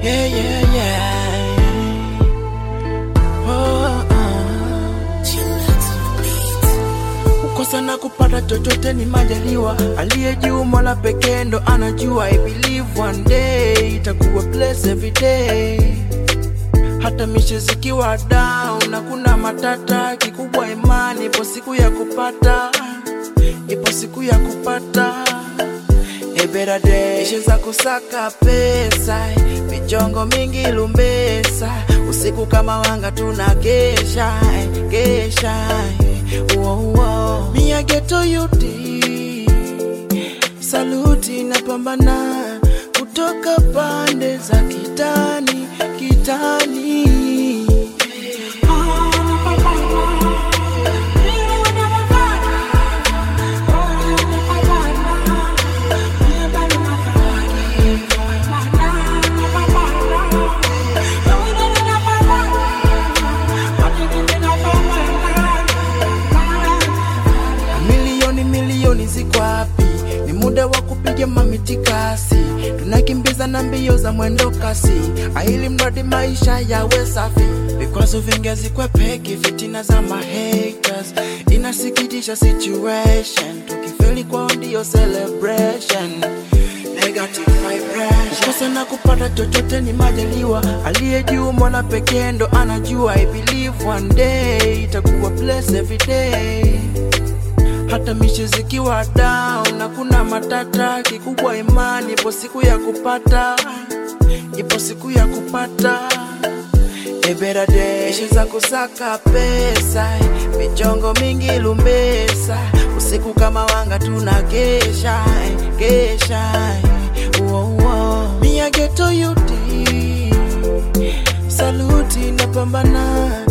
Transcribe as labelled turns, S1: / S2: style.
S1: Yeah, yeah, yeah. Oh, oh. Kukosa na kupata chochote ni majaliwa, aliye juu Mola pekee ndo anajua. I believe one day itakuwa blessed every day hata mishe zikiwa down na kuna matata, kikubwa imani, ipo siku ya kupata, ipo siku ya kupata A better day. Mishe za kusaka pesa, michongo mingi lumbesa, usiku kama wanga tuna kesha, kesha Uo, uo. Mia geto yuti saluti na pambana kutoka pande za kitani kitani milioni milioni ziko wapi? Ni muda wa kupiga mamitikasi, tunakimbiza na mbio za mwendo kasi, aili mradi maisha yawe safi. Vikwazo vingi hazikwepeki, fitina za mahaters inasikitisha situation, tukifeli kwao ndio celebration Negative vibration. Kukosa na kupata chochote ni majaliwa, aliye juu Mola pekee ndo anajua. I believe one day itakuwa blessed every day hata mishe zikiwa down na kuna matata, kikubwa imani, ipo siku ya kupata, ipo siku ya kupata A better day. Mishe za kusaka pesa, michongo mingi lumbesa, usiku kama wanga tuna kesha, kesha uo, uo. Mia geto yuti saluti na pambana